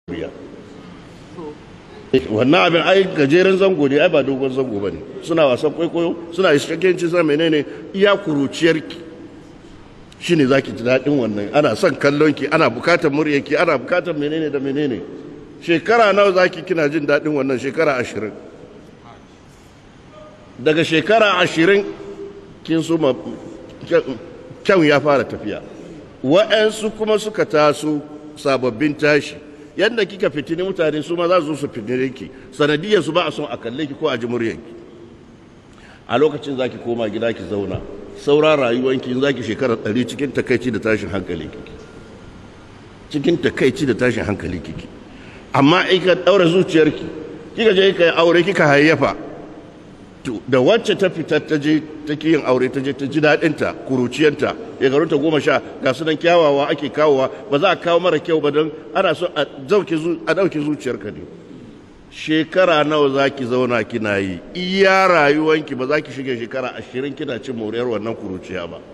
biya wannan abin ai gajeren zango ne ai ba dogon zango ba ne suna wasan kwaikwayo suna iskakenci suna menene iya kuruciyarki shi ne za ki ji daɗin wannan ana son kallonki ana bukatar muryarki ana bukatar menene da menene shekara nawa za ki kina jin daɗin wannan shekara ashirin daga shekara ashirin kin suma kyan ya fara tafiya wa'yansu kuma suka taso sababbin tashi yadda kika fitini mutane su ma za su su fitine ki sanadiyar su ba a son a kalle ki ko a ji muryanki a lokacin zaki koma gida ki zauna saura rayuwanki in zaki shekara ɗari cikin takaici da tashin hankali kiki cikin takaici da tashin hankali kiki amma in ka ɗaura zuciyarki kika je ka yi aure kika hayyafa da wacce ta fita ta je ta yin aure ta je ta ji daɗinta kuruciyanta ta goma sha ga su nan kyawawa ake kawowa ba za a kawo mara kyau ba don ana so a ɗauke zuciyarka ne shekara nawa za ki zauna kina yi iya rayuwanki ba za ki shiga shekara ashirin kina cin moriyar wannan kuruciya ba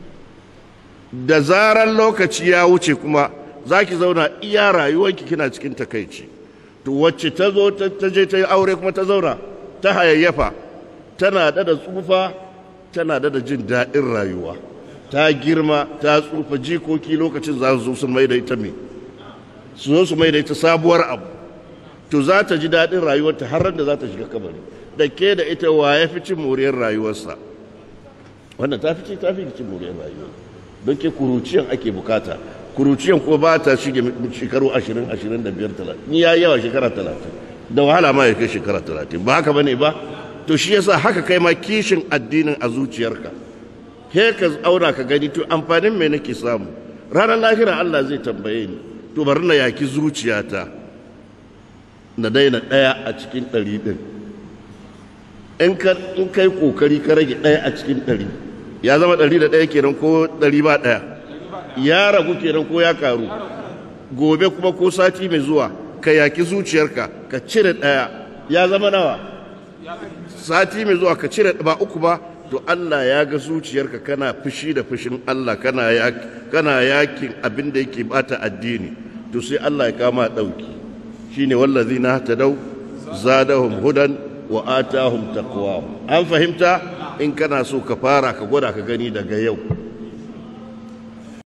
da zarar lokaci ya wuce kuma za ki zauna iya rayuwanki kina cikin takaici to wacce ta zo ta je ta yi aure kuma ta zauna ta hayayyafa tana da tsufa tana da jin daɗin rayuwa ta girma ta tsufa jikoki lokacin za su zo su mai da ita me su zo su mai da ita sabuwar abu to za ta ji daɗin rayuwarta har da za ta shiga kabari da ke da ita wa ya fi cin moriyar rayuwarsa wannan ta fi ta fi cin moriyar rayuwa don ke kuruciyan ake bukata kuruciyan ko ba ta shige shekaru ashirin ashirin da biyar talatin ni ya yawa shekara talatin da wahala ma ya kai shekara talatin ba haka bane ba to shi yasa haka kai ma kishin addinin a zuciyarka he ka auna ka gani to amfanin me nake samu ranar lahira Allah zai tambaye ni to bari na yaki zuciyata na daina ɗaya a cikin ɗari ɗin in ka in kai kokari ka rage ɗaya a cikin ɗari ya zama ɗari da ɗaya kenan ko ɗari ba ɗaya ya ragu kenan ko ya karu gobe kuma ko sati mai zuwa ka yaki zuciyarka ka cire ɗaya ya zama nawa sati mai zuwa ka cire ba uku ba to Allah ya ga zuciyarka kana fushi da fushin Allah kana kana yakin abin da yake bata addini to sai Allah ya kama dauki shine wallazina tadaw zadahum hudan wa atahum taqwa an fahimta in kana so ka fara ka gwada ka gani daga yau